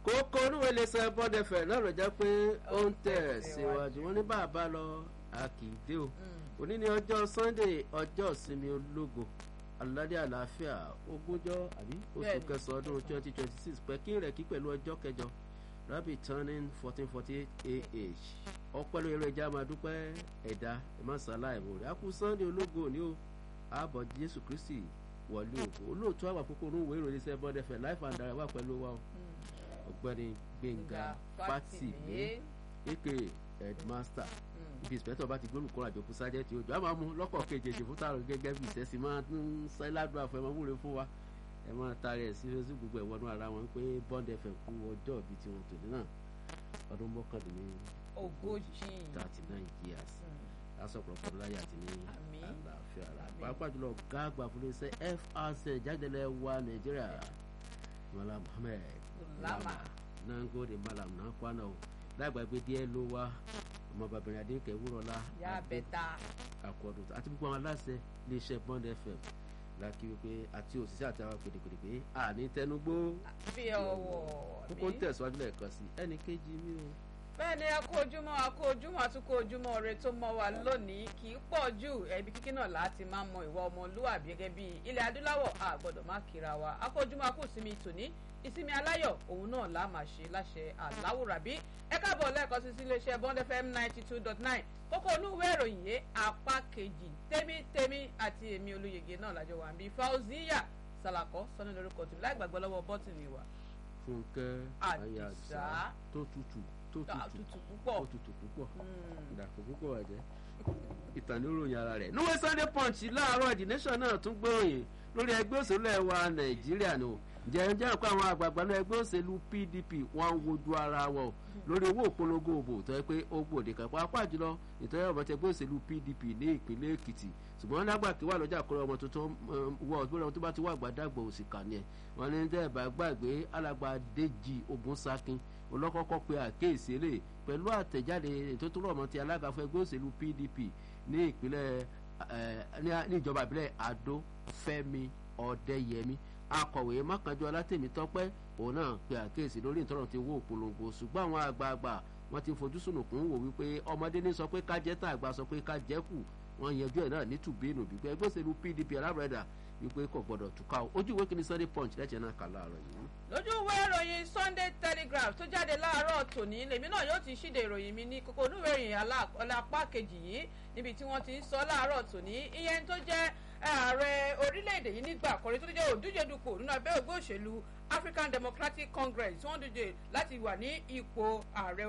kókó oníwèé lè sọ bọ́dẹ̀fẹ̀ náà ló jẹ́ pé ó ń tẹ̀ síwájú wọn ní bàbá lọ a kì í dé o òní ni ọjọ́ sunday ọjọ́ ìsinmi ológo aládé àlàáfíà ogúnjọ́ àbí oṣù kẹsàn-án ọdún twenty twenty six pẹ̀kín rẹ̀ kí pẹ̀lú ọjọ́ kẹjọ rabi turning fourteen forty eight ah ọpẹ́ lórí ẹrọ ẹja máa dúpẹ́ ẹ̀dá ẹ̀mọ́sálá ẹ̀mọ́ rẹ̀ akú sunday ológo òní o ààbọ̀ jésù kristi wọlé ògo olóòtú àwọn àkókò onúwèé ìròyìn sẹ́ bọ́dẹ̀fẹ̀ life and direct wà pẹ̀lú wa o ọ̀gbẹ́ni gbẹ̀ngà fátìmí aka headmaster ibi ìsìpẹ́tọ̀ bá ti gbólùkọ́ àjọkú sájẹ́tì ojú a máa mú lọ́kọ̀ kejì fún tààrọ̀ gẹ́gẹ́ bí ìṣẹ́sí máa ń sẹ́ ládùúgbò àfẹ́ máa múre fún wa ẹ máa taari ẹ̀ sí lóṣù gbogbo ẹ̀wọ́nú ara wọn pé bond fm kú ọjọ́ ìbí tiwọn tòní náà ọdún mọ́kàndínní ogójì thirty nine years lásọ̀pọ̀lọpọ̀ láyé àti ní àlàáfíà rà pàápàá jùlọ gáàgbà fún iṣẹ́ frc jáde-lẹ̀ wa nàìjíríà malam muhammed lama nango de malam náà kwana o lágbàgbé díẹ̀ ló wá ọmọ bàbá adéǹkẹ́ wúrọ̀lá yà bẹ́tà àkọ́dù àti gbogbo àwọn aláṣẹ iléeṣẹ́ bond fm láti wípé àti òṣìṣẹ́ àti àwọn pèdèpèdè pé àní tẹnugbó fi ọwọ́ kókó ń tẹ̀síwájú lẹ́ẹ̀kan sí ẹnì kejì mi o. bẹ́ẹ̀ ni a kó ojúmọ́ a kó ojúmọ́ àtúkò ojúmọ́ rẹ tó mọ́ wa lónìí kì í pọ̀ jù ẹbí kíkí náà láti máa mọ ìwà ọmọlúwàbí gẹ́gẹ́ bí ilẹ̀ adúláwọ̀ a gbọ́dọ̀ má kíra wa a kó ojúmọ́ a kó sinmi tòní ìsinmi aláyọ̀ òun náà la máa ṣe láṣẹ aláwòrábí ẹ káàbọ̀ lẹ́ẹ̀kan sí iléeṣẹ́ bond fm ninety two dot nine kókó onúwé ìròyìn yé apá kejì tẹ́mítẹ́mí àti èmi olóyègé náà lájọ wà bí fauziya salakọ sọnù lórúkọ tìmí láì gbàgbọ́ lọ́wọ́ bọ́tìnì wa. fúnkẹ́ ayàsá tó tutù tó tutù púpọ̀ tó tutù púpọ̀ ìdàpọ̀ púpọ̀ wà jẹ́ ìtàn ní ròyìn ara rẹ̀. níwèé sunday punch láàárọ̀ the nation náà tún gbóyìn lórí ẹgbẹ́ òṣèlú ẹ̀ wa nàìjíríà ni o ǹjẹ́ ǹjẹ́ àpò àwọn àgbààgbà náà ẹgbẹ́ òṣèlú pdp wọ́n ń wojú ara wọn o lórí owó ìpolongo òbò tó yẹ pé ó gbòde kan pàápàá jùlọ ìtọ́jú ọmọ tẹ ẹgbẹ́ òṣèlú pdp ní ìpínlẹ̀ èkìtì ṣùgbọ́n lágbà kí wà lọ́jà kọ́rọ́ ọmọ tuntun wọ ọ̀gbọ́n ọmọ tó bá ti wà gbàdàgbọ̀ òsì kà ní ẹ̀ wọ́n ní dẹ́ bá gbàgbé alàgbà dèjì ogunsakin olọ́kọ́kọ́ pe àkéèsí eléyìí pẹ̀lú àtẹ̀jáde ètò tó rọ̀ mọ́ ti alága fún ẹgbẹ́ òṣèlú pdp ní ìpínlẹ̀ ní ìjọba ìbílẹ̀ adó fẹ́mi ọ̀dẹ́yẹmí akọ̀wé mákànjú alátẹ̀mí tọ́pẹ́ òun náà pe àkéèsí lórí ìtọ́rọ̀ ti wó òpolongo ṣùgbọ́n àwọn àgbààgbà wọ́n ti fojú sùnùkùn wò wípé ọmọdé ní sọ pé kájẹ́ tá àgbà sọ pé kájẹ́ kù wọ́n yanjú ẹ̀ náà ní tùbínú wípé ẹgbẹ́ òṣèlú pdp alábẹ̀rẹ̀dà wípé kò gbọ́dọ̀ túká o ojú ìwé kìíní sunday punch lẹ́jẹ̀ náà kà láàárọ̀ yìí. lójú ìwé ìròyìn sunday telegraph tó jáde láàárọ̀ tòní lèmi náà yóò ti ṣíde ìròyìn mi ní kókó onúwèé ìròyìn alápá kejì yìí níbi tí wọ́n ti ń sọ láàárọ̀ tòní ìyẹn tó jẹ́ ààrẹ orílẹ̀-èdè yìí nígbà àkọ́rí tó ti jẹ́ òdúje dupò nínú abẹ́ ògbó òṣèlú african democratic congress tí wọ́n díje láti wà ní ipò ààrẹ